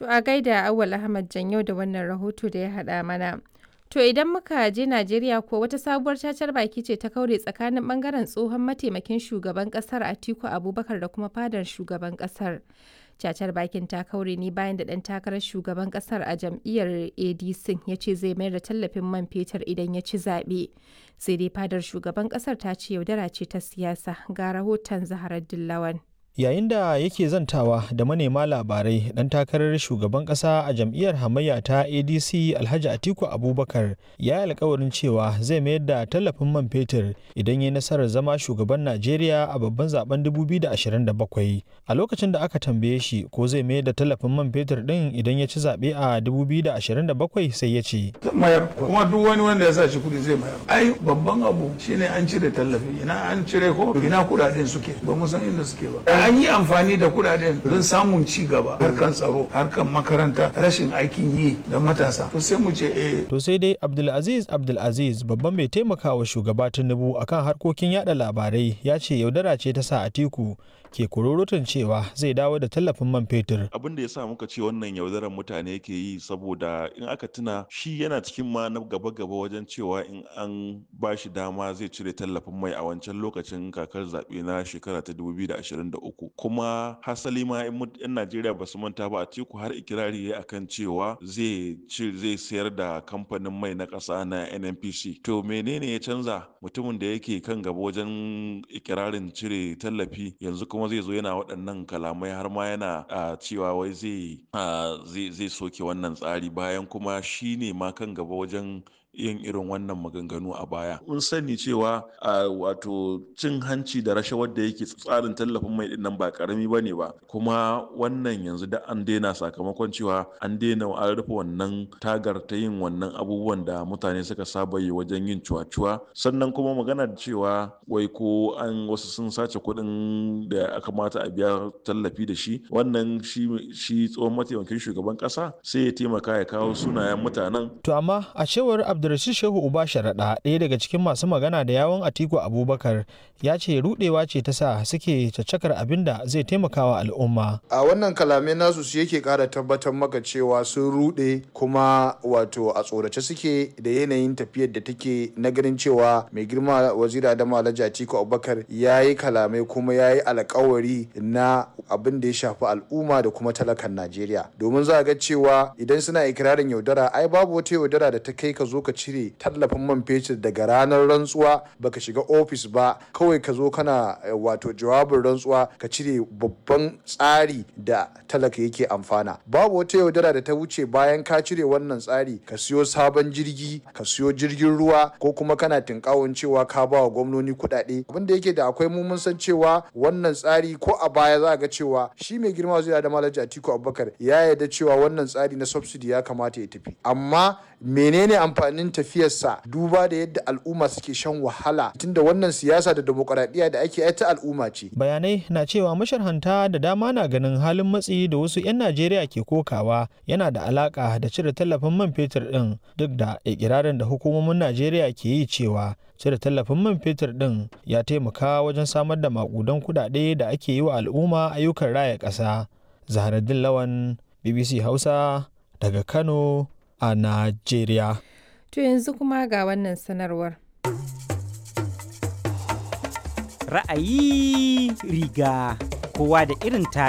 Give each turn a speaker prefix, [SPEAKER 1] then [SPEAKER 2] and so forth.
[SPEAKER 1] To a gaida Awal Ahmad Janyo da wannan rahoto da ya haɗa mana. To idan muka je Najeriya ko wata sabuwar cacar baki ce ta kaure tsakanin bangaren tsohon mataimakin shugaban kasar Atiku Abubakar da kuma fadar shugaban kasar. Cacar bakin ta kaure ne bayan da ɗan takarar shugaban kasar a jam'iyyar ADC ya ce zai mayar da tallafin man fetur idan ya ci zaɓe. Sai dai fadar shugaban kasar ta ce yaudara ce ta siyasa ga rahoton Zaharar Dillawan.
[SPEAKER 2] yayin da yake zantawa da manema labarai dan takarar shugaban kasa a jam'iyyar hamayya ta adc alhaji atiku abubakar ya yi alkawarin cewa zai mayar da tallafin man fetur idan ya nasarar zama shugaban najeriya a babban zaben 2027 a lokacin da aka tambaye shi ko zai mayar da tallafin man fetur din idan ya ci zaɓe a 2027 sai ya ce
[SPEAKER 3] mayar kuma duk wani wanda ya sa shi kudi zai mayar ai babban abu shine an cire tallafi ina an cire ko ina kudaden suke ba mu san inda suke ba an yi amfani da kudaden don samun ci gaba harkan tsaro harkan makaranta rashin aikin yi da matasa to sai mu ce eh
[SPEAKER 2] to sai dai abdulaziz abdulaziz babban mai taimakawa shugaba tinubu akan harkokin yada labarai ya ce yaudara ce ta sa atiku ke kururutun cewa zai dawo da tallafin man fetur.
[SPEAKER 4] Abin da ya sa muka ce wannan yaudarar mutane ke yi saboda in aka tuna shi yana cikin ma na gaba-gaba wajen cewa in an ba shi dama zai cire tallafin mai a wancan lokacin kakar zaɓe na shekara ta 2023 kuma hasali ma in 'yan Najeriya ba su manta ba a teku har ikirari ya akan cewa zai zai sayar da kamfanin mai na ƙasa na NNPC. To menene ya canza mutumin da yake kan gaba wajen ikirarin cire tallafi yanzu kuma kuma zai zo yana waɗannan kalamai har ma yana cewa wai zai zai soke wannan tsari bayan kuma shi ne ma kan gaba wajen yin irin wannan maganganu a baya. Mun sani cewa a wato cin hanci da rashawar da yake tsarin tallafin mai dinnan ba karami ba ne ba kuma wannan yanzu da an daina sakamakon cewa an daina an rufe wannan tagar ta yin wannan abubuwan da mutane suka saba yi wajen yin cuwa-cuwa sannan kuma magana da cewa wai ko an wasu sun sace kuɗin da aka mata a biya tallafi da shi wannan shi tsohon mataimakin shugaban ƙasa sai ya taimaka ya kawo sunayen mutanen.
[SPEAKER 2] To amma a cewar Abdulrashid Shehu Uba Sharaɗa ɗaya daga cikin masu magana da yawon Atiku Abubakar ya ce rudewa ce ta sa suke caccakar abin da zai taimakawa al'umma.
[SPEAKER 5] A wannan kalamai nasu su yake ƙara tabbatar maka cewa sun rude kuma wato a tsorace suke da yanayin tafiyar da take na ganin cewa mai girma wazira da Alhaji Atiku Abubakar ya yi kalamai kuma ya yi alkawari na abin da ya shafi al'umma da kuma talakan Najeriya. Domin za a ga cewa idan suna ikirarin yaudara ai babu wata yaudara da ta kai ka zo ka cire tallafin man fetur daga ranar rantsuwa baka shiga ofis ba kawai ka zo kana wato jawabin rantsuwa ka cire babban tsari da talaka yake amfana babu wata yaudara da ta wuce bayan ka cire wannan tsari ka siyo sabon jirgi ka siyo jirgin ruwa ko kuma kana tinkawon cewa ka ba wa gwamnoni kuɗaɗe abin da yake da akwai mu mun san cewa wannan tsari ko a baya za a ga cewa shi mai girma zai da malaji atiku abubakar ya yarda cewa wannan tsari na subsidy ya kamata ya tafi amma menene amfanin tafiyarsa duba da yadda al'umma suke shan wahala tunda wannan siyasa da demokaradiyya da ake ta al'umma ce
[SPEAKER 2] bayanai na cewa masharhanta da dama na ganin halin matsi da wasu 'yan najeriya ke kokawa yana da alaka da cire tallafin man fetur din duk da ikirarin da hukumomin najeriya ke yi cewa cire tallafin man fetur din ya taimaka wajen samar da makudan kudade da ake yi wa al'umma ayyukan raya ƙasa zaharaddin lawan bbc hausa daga kano a Najeriya.
[SPEAKER 1] To yanzu kuma ga wannan sanarwar.
[SPEAKER 6] Ra'ayi riga kowa da irin ta